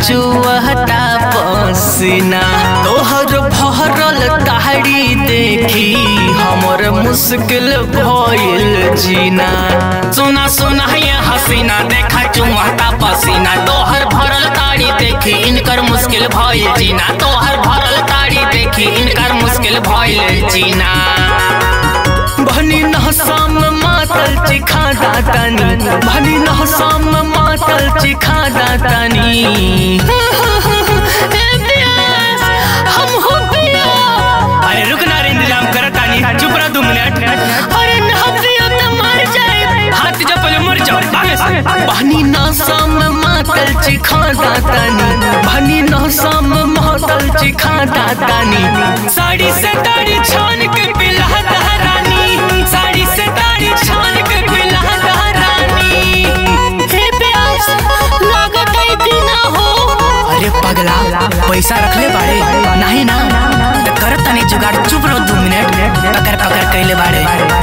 चुहता पसीना तोहर भरल ताड़ी देखी हमर मुश्किल भइल जीना सुना सुना ये हसीना देखा चुमाता पसीना तोहर भरल ताड़ी देखी इनकर मुश्किल भइल जीना तोहर भरल ताड़ी देखी इनकर मुश्किल भइल जीना भनी नहसाम मातल चिखा दातानी भनी नहसाम मातल चिखा दातानी हम हो पिया अरे रुक ना रे इंतजाम करत तानी चुप रह दो मिनट अरे ना पिया तो मर जाए हाथ जब पहले मर जाओ आगे से भनी नहसाम मातल चिखा दातानी भनी नहसाम मातल चिखा दातानी साड़ी से ताड़ी छान के पिला रानी साड़ी से ताड़ी छान के पिला रानी हे प्यास लागत है बिना हो अरे पगला पैसा रखले बाड़े नहीं ना तो करत तनी जुगाड़ चुप रहो दो मिनट पकड़ पकड़ कैले बाड़े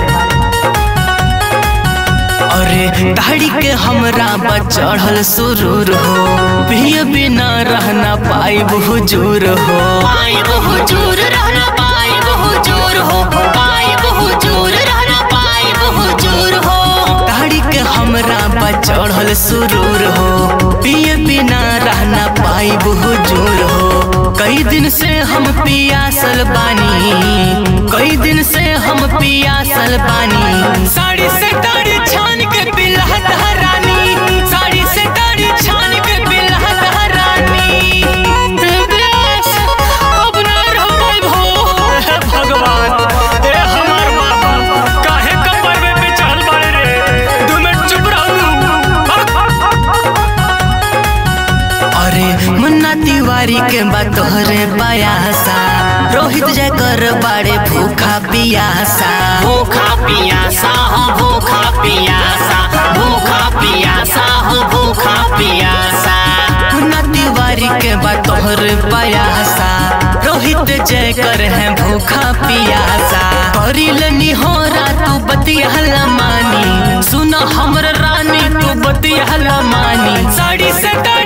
अरे दाढ़ी के हमरा बचढ़ल सुरूर हो पिए बिना रहना पाई हुजूर हो पाई हुजूर रहना पाई हुजूर हो पाई हुजूर रहना पाई हुजूर हो दाढ़ी के हमरा बचढ़ल सुरूर हो पिए बिना रहना पाई हुजूर हो कई दिन से हम पियासल बानी कई दिन से हम पियासल बानी साड़ी से ताड़ी छान के पिला रानी साड़ी से ताड़ी छान के पिला रानी अब ना रह पाइब हो भगवान ए हमार बाबा काहे कपर में पे चढ़ल बाड़े रे दू मिनट चुप अरे मुन्ना तिवारी के बात तोहरे पायासा रोहित जय कर बाड़े भूखा पियासा भूखा पियासा हो भूखा पियासा भूखा पियासा हो भूखा पियासा मुन्ना तिवारी के बात तोहरे पायासा रोहित जय कर है भूखा पियासा करिल निहोरा तू बतिया मानी सुन हमर रानी तू बतिया मानी साड़ी से ताड़ी